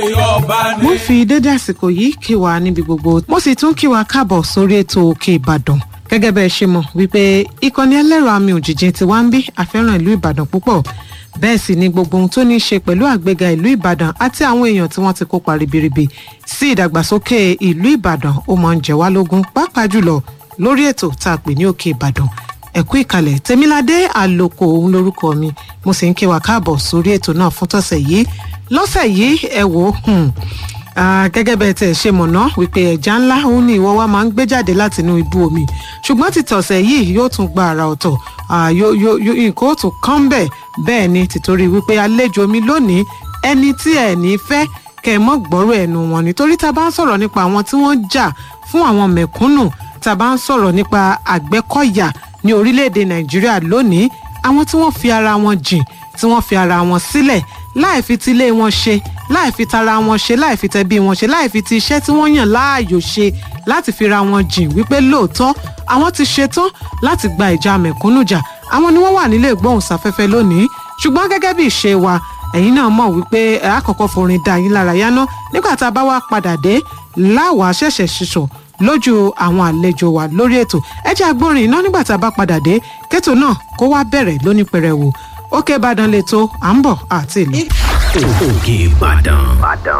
mo fi dédé àsìkò yìí kí wa níbi gbogbo mo sì tún kí wa káàbọ̀ sórí ètò òkè ìbàdàn gẹ́gẹ́ bẹ́ẹ̀ ṣe mọ̀ wípé ìkànnì ẹlẹ́rọ àmì òjìjì ti wá ń bí àfẹ́ràn ìlú ìbàdàn púpọ̀ bẹ́ẹ̀ sì ni gbogbo ohun tó ní í ṣe pẹ̀lú àgbéga ìlú ìbàdàn àti àwọn èèyàn tí wọ́n ti kópa ribiribi sí ìdàgbàsókè ìlú ìbàdàn ó máa ń jẹ wá lógún pàápàá jùlọ lórí ètò tá a pè ní òkè ìbàdàn ẹ̀kú ìkàlẹ̀ tèmiládé àlòkò òun lorúkọ mi mo sì ń kí wa káàbọ̀ sórí ètò náà fún tọ̀sẹ̀ yìí lọ́sẹ̀ yìí ẹ wò ó gẹ́gẹ́ bẹ́ẹ̀ tẹ̀ ṣe mọ̀nà wípé ẹja ńlá òun ni ìwọ wa máa ń gbé jáde látinú ibú omi ṣùgbọ́n ti tọ̀sẹ̀ yìí yóò tún gba àrà ọ̀tọ̀ nǹkan ó tún kán bẹ́ẹ̀ bẹ́ẹ̀ ni tìtorí wípé àlejò mi lónìí ẹni tí ẹ̀ ní fẹ́ kẹ́ ẹ mọ́ gbọ́rọ̀ ẹnu wọn nítorí tá a bá ń sọ̀rọ̀ nípa àwọn tí wọ́n jà fún àwọn mẹ̀kúnnù tá a bá ń sọ̀rọ̀ nípa àgbẹ̀kọ̀yà ní orílẹ̀-èdè nàìjíríà lónìí àwọn tí wọ́n fi ara wọn jìn tí wọ́n fi ara wọn sílẹ̀ láì fi tilé wọn ṣe láì fi tara wọn ṣe láì fi tẹbí wọn ṣe láì fi ti iṣẹ́ tí wọ́n yàn láàyò ṣe láti fi ra wọn jìn wípé lóòótọ́ àwọn ti ṣetán láti gba ìjà mẹ̀kúnnù jà àwọn ni wọ́n wà nílé ìgbóhùnsáfẹ́fẹ́ lónìí ṣùgbọ́n gẹ́gẹ́ bí ìṣe wa ẹ̀yin náà mọ̀ wípé àkọ́kọ́ forin da yín lára yáná nígbà tá a bá wá padà dé láwàá ṣẹ̀ṣẹ̀ ṣiṣọ̀ lójú àwọn àlejò wa lórí ètò ẹ jẹ́ agbórin iná nígbà tá a bá padà dé kétò náà kó wá bẹ̀rẹ̀ lóní pẹrẹwu òkè ìbàdàn lè tó à ń bọ̀ àti ìlú. òkè ìbàdàn